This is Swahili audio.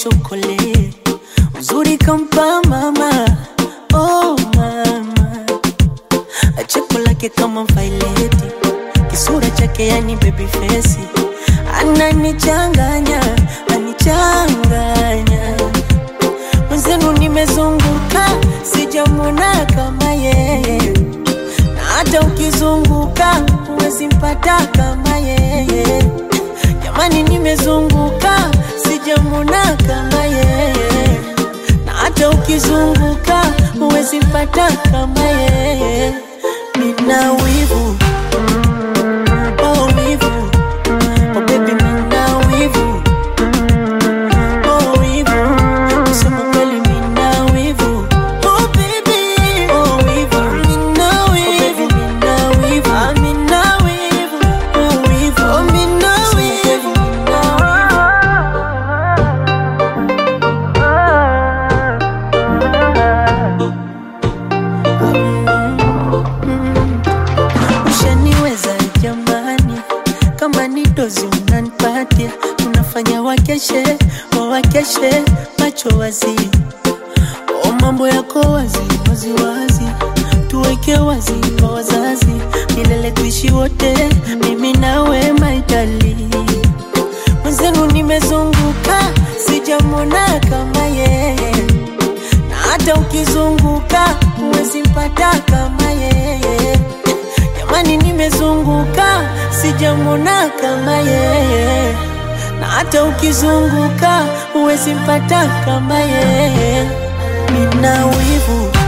chokole uzuri kampa mama oh mama cheko lake kama vaileti kisura chake yani baby face ananichanganya anichanganya mwenzenu nimezunguka sijamwona kama yeye na hata ukizunguka huwezi mpata kama yeye jamani nimezunguka sijamwona kama yeye na hata ukizunguka huwezi mpata kama yeye nina wivu oh wivu oh baby nina wivu oh wivu kusema kweli nina wivu oh baby oh wivu nina wivu nina wivu ah nina wivu oh wivu oh nina wivu nina wivu ushaniweza jamani, kama ni dozi unanipatia, unafanya wakeshe wawakeshe macho wazi, o mambo yako wazi wazi wazi, tuweke wazi kwa wazazi, milele tuishi wote, mimi nawe maitali mwenzenu nimezunguka, sijamwona kama yeye na hata ukizunguka huwezi mpata kama yeye. Jamani, nimezunguka sijamwona kama yeye, na hata ukizunguka huwezi mpata kama yeye. Nina wivu